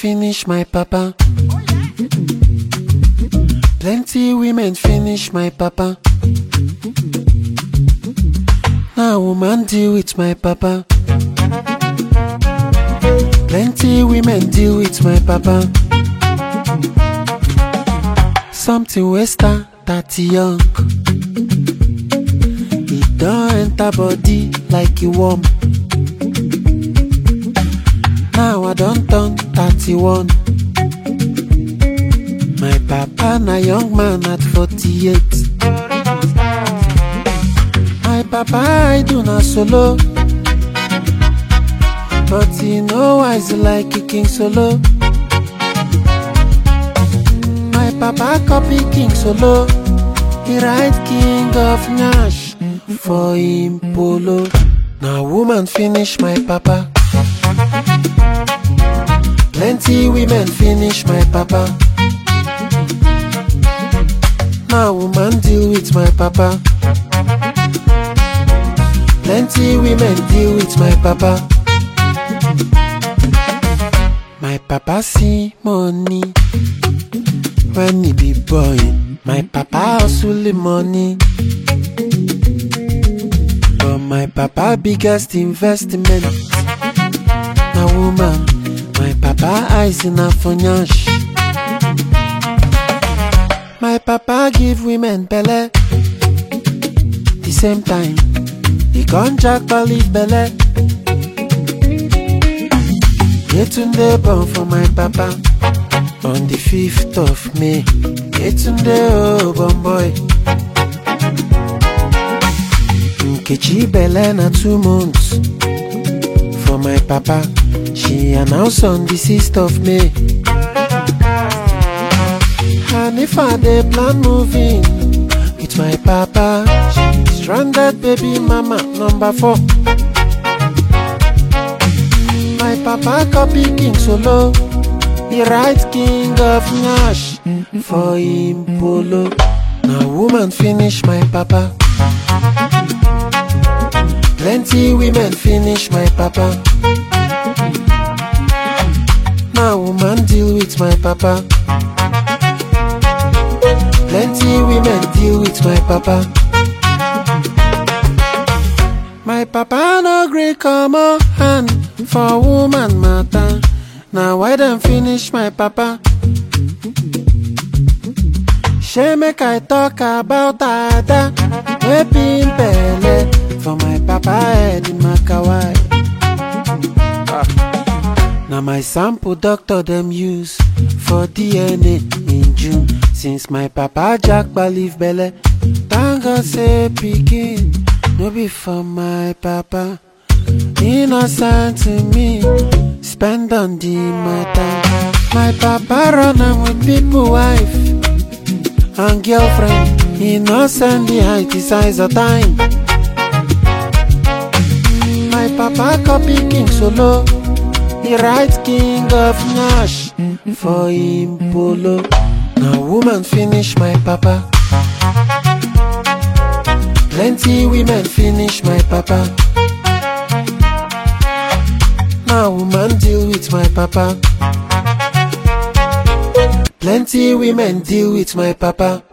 finish my papa. Plenty women finish my papa. Now woman deal with my papa. Plenty women deal with my papa. Something wey start that young. E don enter body like e warm. Now I don turn 31. My papa na young man at 48. My papa I do na solo. But he no wise like King Solo. My papa copy King Solo. He write King of Nash for him polo. Now woman finish my papa. Plenty women finish my papa. Now woman deal with my papa. Plenty women deal with my papa. My papa see money when he be boy. My papa hustle the money. But my papa biggest investment na woman. My papa eyes in a funyash. My papa give women belle. The same time, he con jack leave belle. Yetunde born for my papa on the 5th of May. Yetunde oh bon boy. Nkechi belle na two months for my papa. She announced on the 6th of May. And if I dey plan moving with my papa, she stranded baby mama number four. My papa copy King Solo. He write King of Nash for him polo. Now woman finish my papa. Plenty women finish my papa. Now woman deal with my papa. Plenty women deal with my papa. My papa no gree come on hand for woman matter. Now why them finish my papa? She make I talk about Ada wey been belle for my papa head in Makawai. Now my sample doctor them use for DNA in June. Since my papa Jack leave belle, thank God say pikin no be for my papa. Innocent to me, spend on the matter. My papa run am with people wife and girlfriend. Innocent the height is size of time. My papa copy King Solo. He write King of Nash for him polo. Now woman finish my papa. Plenty women finish my papa. Now woman deal with my papa. Plenty women deal with my papa.